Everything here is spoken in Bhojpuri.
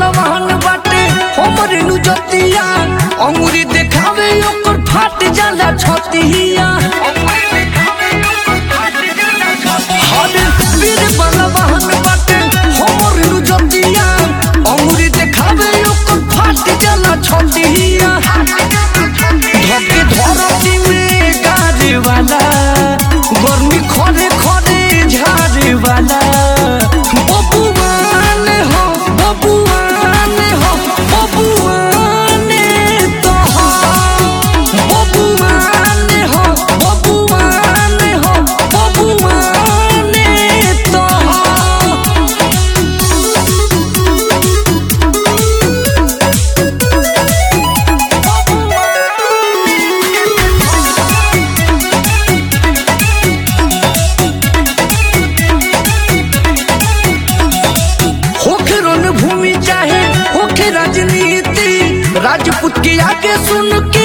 बलवान बाटे हमर नु जतिया अंगुरी देखावे ओकर फाट जाला छतिया हरे वीर बलवान बाटे हमर नु जतिया अंगुरी देखावे ओकर फाट जाला छतिया धके धरती में गाजे वाला गर्मी खरे खरे झारे वाला बबुआन हो बबुआन हो बबुआन तो हो बबुआन हो बबुआन हो बबुआन तो हो होखे रण भूमि चाहे होखे राजनीति राजपूत के आगे सुन